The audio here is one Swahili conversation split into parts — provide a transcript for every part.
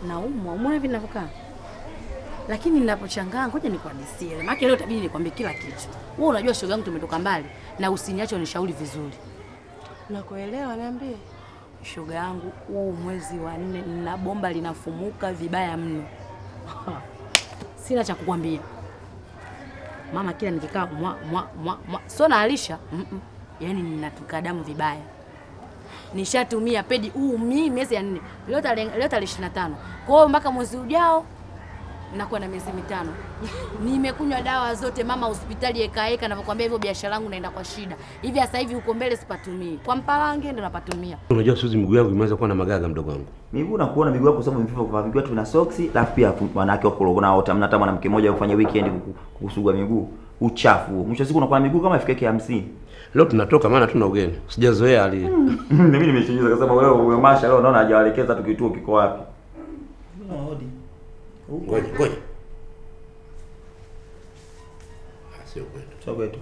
naumwa, umeona hivi ninavyokaa. Lakini ninapochangaa, ngoja nikuhadisie. Maana leo tabidi nikwambie kila kitu. Wewe unajua shoga yangu tumetoka mbali na usiniache unishauri vizuri. Nakuelewa, niambie. Shoga yangu, huu mwezi wa nne nina bomba linafumuka vibaya mno. Sina cha kukwambia. Mama kila nikikaa mwa mwa mwa, mwa. Sio naalisha. Mm -mm. Yaani ninatuka damu vibaya. Nishatumia pedi huu mimi miezi ya nne. Leo tarehe leo tarehe 25. Kwa hiyo mpaka mwezi ujao nakuwa na miezi mitano. Nimekunywa dawa zote mama, hospitali ekaeka, navyokwambia hivyo, biashara yangu naenda kwa shida hivi. Sasa hivi huko mbele sipatumii, kwa Mpalange ndo napatumia. Unajua Suzi, miguu yangu imeanza kuwa na magaga, mdogo wangu. Miguu nakuona miguu yako sababu mvivu kwa miguu tu na soksi, alafu pia wanawake wako kuna wote hamna hata mwanamke mmoja kufanya weekend kuku- kukusugua miguu. Uchafu. huo. Mwisho wa siku unakuwa na miguu kama ifike 50. Leo tunatoka maana tuna ugeni, sijazoea hali. Mimi nimeshajiza kwa sababu wewe wewe Masha leo naona hajawaelekeza tu kituo kiko wapi. Ngoja ngoja, Ah, sio kweli. Sio kwetu.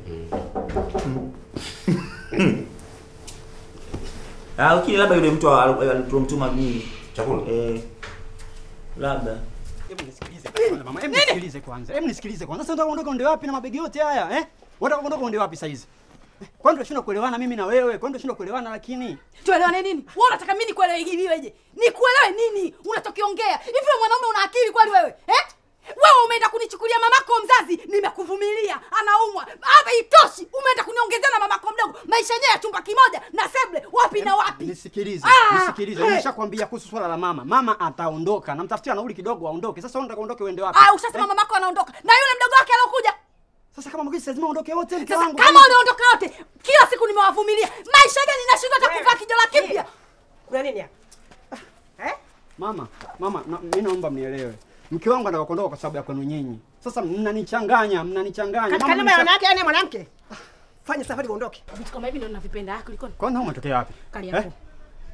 Ah, ukili labda yule mtu alitomtuma mimi. Chakula? Eh. Labda. Hebu nisikilize kwanza mama, hebu nisikilize kwanza. Hebu nisikilize kwanza. Sasa unataka kuondoka uende wapi na mabegi yote haya, eh? Unataka kuondoka uende wapi sasa hizi? Eh, Kwani tunashindwa kuelewana mimi na wewe? Kwani tunashindwa kuelewana lakini? Tuelewane nini? Wewe unataka mimi nikuelewe hiviweje? Nikuelewe nini? Unatokiongea. Hivi wewe mwanaume una akili kweli wewe? Eh? Wewe umeenda kunichukulia mamako mzazi, nimekuvumilia, anaumwa. Hapa itoshi, umeenda kuniongezea na mamako mdogo. Maisha yenyewe ya chumba kimoja na seble wapi na wapi? Nisikilize, Ah, nisikilize. eh. Nimeshakwambia kuhusu swala la mama. Mama ataondoka. Namtafutia nauli kidogo aondoke. Sasa wewe unataka uondoke uende wapi? Ah, ushasema mamako anaondoka. Na yule mdogo wake alokuja. Sasa kama mgeni lazima aondoke wote mke Sasa wangu. kama unaondoka wote, kila siku nimewavumilia. Maisha gani nashindwa hata kuvaa kijola kipya? Kuna nini hapa? Mama, mama, na, mimi naomba mnielewe. Mke wangu anataka kuondoka kwa sababu ya kwenu nyinyi. Sasa mnanichanganya, mnanichanganya. Katika Mama, namba ya mnisha- wanawake yani mwanamke. Fanya safari uondoke. Vitu kama hivi ndo ninavipenda. Ah, kulikoni? Kwani hao umetokea wapi? Kali Eh? yako.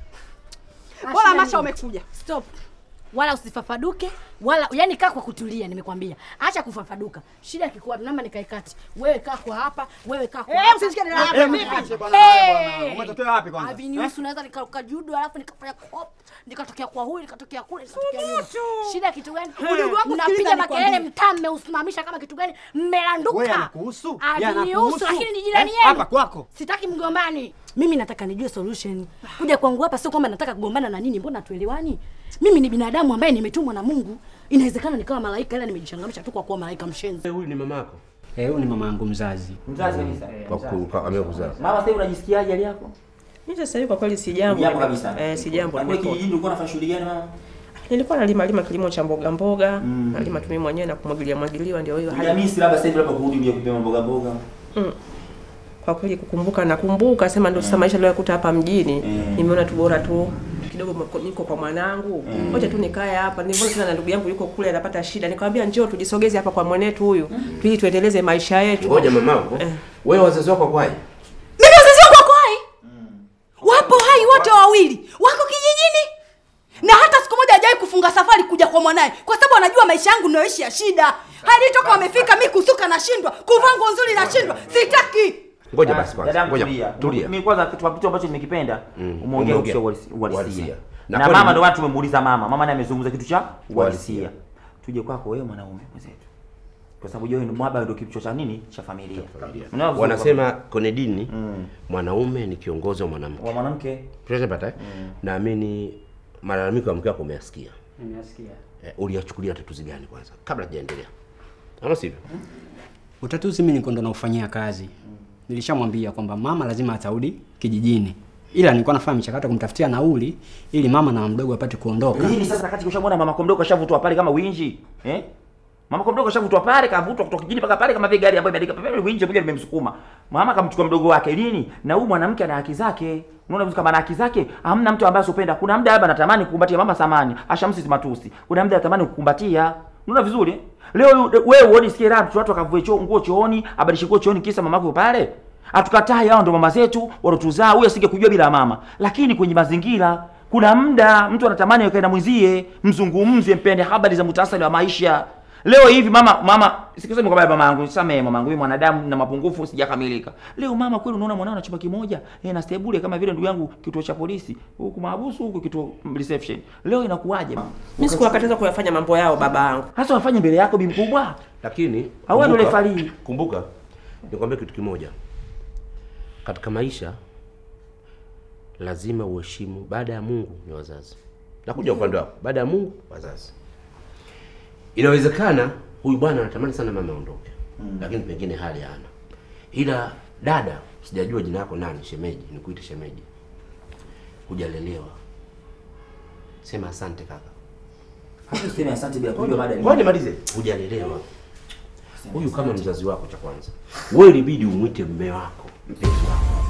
Bora Masha umekuja. Stop. Wala usifafaduke wala yani, kaa kwa kutulia, nimekwambia. Acha kufafaduka. Shida kikuwa namba nikae kati. Wewe kaa kwa hapa, wewe kaa kwa Eh, hapa. usishike neno Eh, lako. eh, Vipi? mniache bwana, wewe bwana. Hey! Umetokea wapi kwanza? Aviniusu naweza nikaruka judo alafu nikafanya kop nikatokea kwa huyu nikatokea kule nikatokea nyuma. Shida kitu gani? Udugu wangu Mnapiga sikiliza makelele nikwambie. mtaa mmeusimamisha kama kitu gani? Mmelanduka. Wewe anakuhusu? Yeye Aviniusu anakuhusu? lakini ni jirani Eh, yenu. hapa kwako. Sitaki mgombani. Mimi nataka nijue solution. Kuja kwangu hapa sio kwamba nataka kugombana na nini, mbona tuelewani? Mimi ni binadamu ambaye nimetumwa na Mungu. Inawezekana nikawa malaika ila nimejichangamsha tu kwa kuwa malaika mshenzi. Huyu ni mama yako? Eh, huyu ni mama yangu mzazi. Mzazi kabisa. Kwa ku- kwa- amekuzaa. Mama sasa hivi unajisikiaje hali yako? Mimi sasa hivi kwa kweli si jambo. Jambo kabisa. Eh, si jambo. Na kule Niko- kijijini ulikuwa unafanya shughuli gani mama? Nilikuwa nalima lima kilimo cha mboga mboga, nalima tu mimi mwenyewe na kumwagilia mwagiliwa ndio hiyo hali. Jamisi labda sasa hivi labda kurudi uje kupima mboga mboga. Mm. Kwa kweli kukumbuka nakumbuka sema ndio sasa maisha niliyokuta hapa mjini. Nimeona tu bora tu kidogo mko- niko kwa mwanangu. Ngoja tu nikae hapa. Niliona tena na ndugu yangu yuko kule anapata shida. Nikamwambia njoo tujisogeze hapa kwa mwanetu huyu. Ili tuendeleze maisha yetu. Ngoja mamako. Wewe wazazi wako wako hai? Mimi wazazi wangu wako hai? Wapo hai wote wawili. Wako kijijini. Na hata siku moja hajawahi kufunga safari kuja kwa mwanaye kwa sababu anajua maisha yangu ninayoishi ya shida. Hadi toka wamefika mimi kusuka nashindwa, kuvaa nguo nzuri nashindwa. Sitaki. Ngoja basi kwanza. Dadangu, Ngoja. tulia. Tulia. Mimi kwanza kitu kitu ambacho nimekipenda Mm. umeongea Umeongea. kuhusu uhalisi- Uhalisia. uhalisia. Na Na kweli- mama ndio maana tumemuuliza mama. Mama naye amezungumza kitu cha uhalisia. Uhalisia. Tuje kwako wewe mwanaume mwenzetu. Kwa sababu wewe ni mwaba ndio kichwa cha nini? Cha familia. Familia. Unaona vizuri Wanasema kwenye dini Mm. mwanaume ni kiongozi wa mwanamke. wa mwanamke. Tunapata eh? Naamini malalamiko ya mke wako umeyasikia. Nimesikia. Eh, uliyachukulia tatuzi gani kwanza kabla hajaendelea? Ama sivyo? Utatuzi mimi niko ndo naufanyia kazi. Nilishamwambia kwamba mama lazima atarudi kijijini. Ila nilikuwa nafanya michakato kumtafutia nauli ili mama na mdogo apate kuondoka. Hili sasa wakati ushamwona mama komdogo kashavutwa pale kama winji. Eh? Mama komdogo kashavutwa pale kavutwa kutoka kijini mpaka pale kama vile gari ambayo imeandika pale winji moja limemsukuma. Mama kamchukua mdogo wake lini? Na huyu mwanamke ana haki zake. Unaona vitu kama ana haki zake, hamna mtu ambaye asopenda. Kuna muda labda anatamani kukumbatia mama samani, ashamsi matusi. Kuna muda anatamani kukumbatia. Unaona vizuri? eh? Leo yu- wewe uone sikie raha watu wakavue choo nguo chooni, abadilishe nguo chooni kisa mamako pale. Hatukatai hao ndo mama zetu walotuzaa, huyu asingekujua bila mama. Lakini kwenye mazingira kuna muda mtu anatamani akae na mwenzie, mzungumze, mpende habari za muhtasari wa maisha. Leo hivi mama mama sikusema kwamba mama yangu nisamehe mama yangu mimi mwanadamu na mapungufu sijakamilika. Leo mama kweli unaona mwanao na chumba kimoja eh, na stable kama vile ndugu yangu kituo cha polisi huku mahabusu huku kituo reception. Leo inakuwaje mama? Mimi sikuwakataza kuyafanya mambo yao babangu. Hasa wafanye mbele yako bi mkubwa. Lakini Au wewe ndo kumbuka- refari. Kumbuka, nikwambie kitu kimoja. Katika maisha lazima uheshimu, baada ya Mungu ni wazazi. Nakuja upande wako, baada ya Mungu wazazi. Inawezekana huyu bwana anatamani sana mama aondoke, lakini pengine hali hana. Ila dada, sijajua jina lako nani, shemeji, nikuite shemeji, hujalelewa. Sema asante kaka. Hata useme asante bila kujua baada Ngoja nimalize. Hujalelewa. Huyu kama mzazi wako cha kwanza. Wewe ilibidi umwite mume wako, mpenzi wako.